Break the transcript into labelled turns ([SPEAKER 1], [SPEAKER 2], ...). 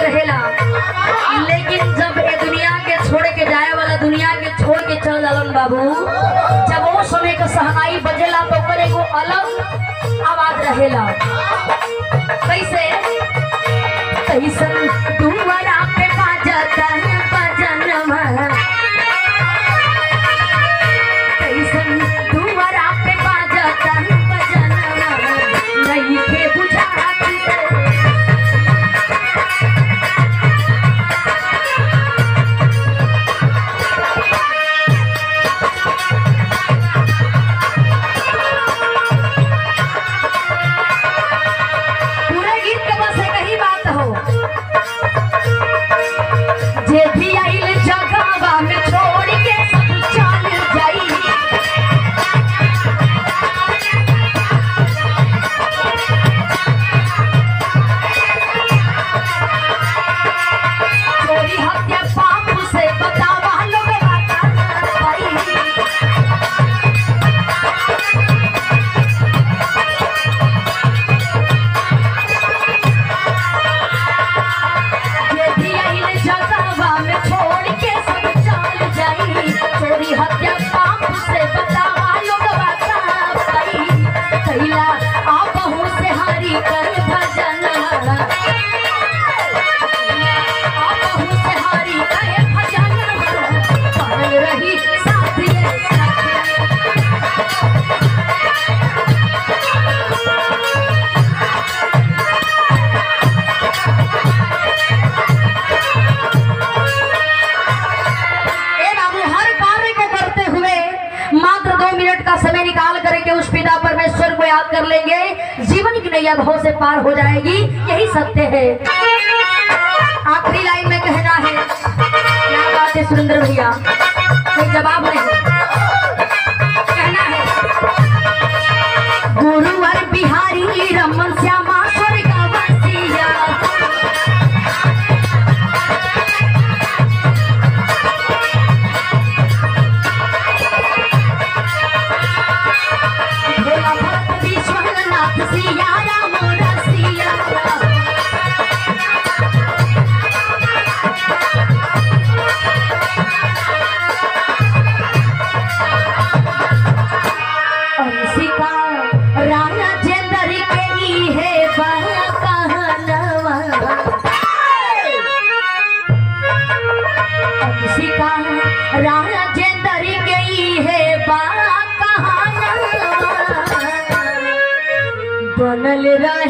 [SPEAKER 1] रहेला लेकिन जब ये दुनिया के छोड़ के जाए वाला दुनिया के छोड़ के चल जालन बाबू जब वो समय का सहनाई बजेला तो ओकर एगो अलग आवाज रहेला कैसे कैसन दुआरा पे बाजता बजनवा कैसन दुआरा पे बाजता बजनवा नहीं के बुझाती पूरे गीत के बस एक ही बात हो जे भी आइल जगहवा में छोड़ के सब चल जाई चोरी हत्या पाप से बतावा लोग भाई ये भी आइल जगहवा में छोड़ के सब चल जाई चोरी हत्या पाप से बतावा लोग भाई कैला आपहु से हारी कर भजन आपहु से हारी कर भजन पाल रही साथी साथी ए बाबू हर कार्य को करते हुए मात्र दो मिनट का समय निकाल करके उस पिता परमेश्वर को याद कर लेंगे जीवन की नैया भाव से पार हो जाएगी यही सत्य है आखिरी लाइन में कहना है क्या बात है सुरेंद्र भैया कोई जवाब नहीं कहना है गुरुवर बिहारी रमन श्यामा स्वर्ग बसिया भोला भक्त विश्वनाथ सिया राम रसिया अंशिका राणा चंदर के ई है बड़ा कहनवा अंशिका राणा चंदर के ई है बड़ा कहनवा बनल रहे